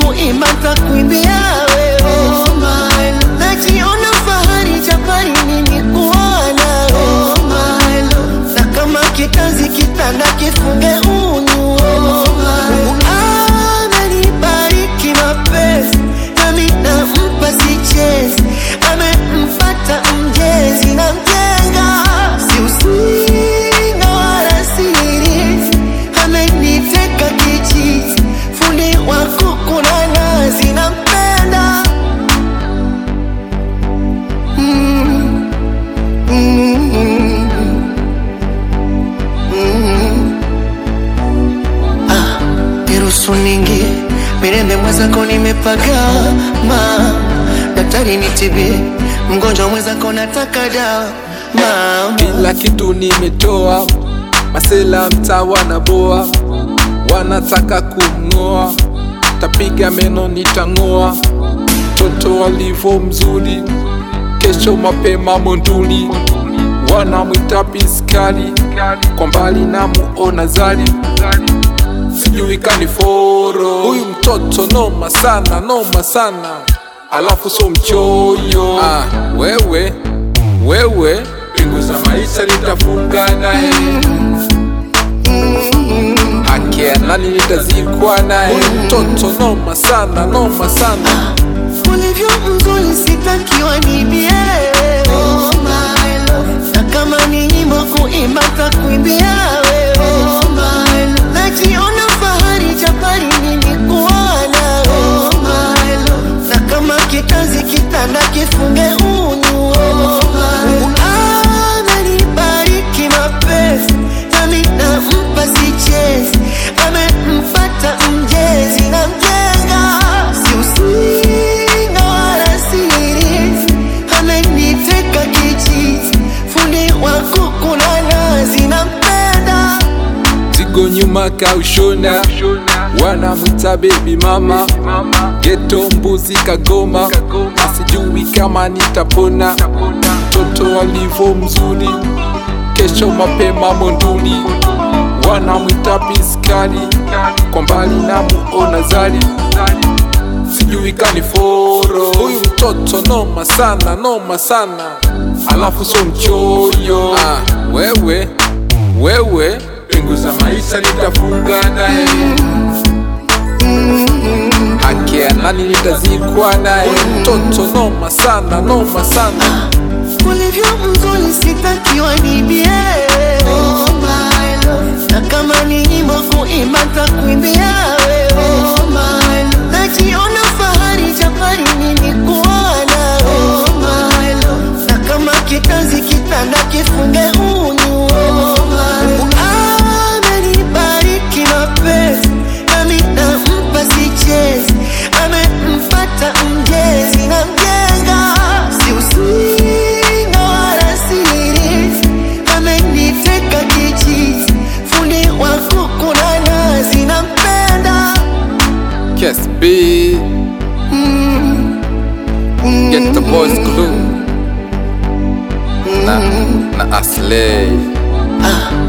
kuimba takuimbia wewe najiona fahari japani mimi kuwa nawe na kama kikazi kitanda kifunge unyu amenibariki mapenzi nami nampa sichezi amempata mjezi na mjenga si usinga wala siri ameniteka kichizi fundi wa kuku na nazi nampenda mm, mm, mm, mm. Ah, niruhusu ningie mirembe mwenzako nimepagama daktari nitibie mgonjwa mwenzako nataka dawa mama kila kitu nimetoa, masela mtaa wanaboa, wanataka kumng'oa, tapiga meno nitang'oa, mtoto alivyo mzuri, kesho mapema monduli, wanamwita piskali, kwa mbali namuona zali, sijui kaniforo, huyu mtoto noma sana, noma sana, alafu so mchoyo. Ah, wewe wewe pingu za maisha nitafunga naye haki ya nani nitazikwa naye mtoto noma sana noma sana ulivyo mzuri sitakiwa nibie na kama ni nyimbo kuimba takuimbia wewe najiona fahari japani mimi kuwa nawe na kama kikazi kitanda kifunge unyu amenibariki mapenzi nami nampa sichezi amempata mjezi na mjenga si usinga wala siri ameniteka kichizi fundi wa kuku na nazi nampenda zigo nyuma kaushona wanamwita baby mama geto mbuzi kagoma asijui kama nitapona mtoto alivyo mzuri kesho mapema monduli wanamwita piskali kwa mbali namuona zali sijui kaniforo huyu mtoto noma sana noma sana alafu so mchoyo ah, wewe wewe pingu za maisha nitafunga naye haki ya nani nitazikwa naye mtoto noma sana noma sana ulivyo mzuri sitakiwa nibie na kama ni nyimbo kuimba takuimbia wewe najiona fahari japani mimi kuwa nawe na kama kikazi kitanda kifunge unyu amenibariki mapenzi nami nampa sichezi amempata mjezi na mjenga si usinga wala siri ameniteka kichizi fundi wa kuku na nazi nampenda Kes B Get the boys glue na, na Aslay ah,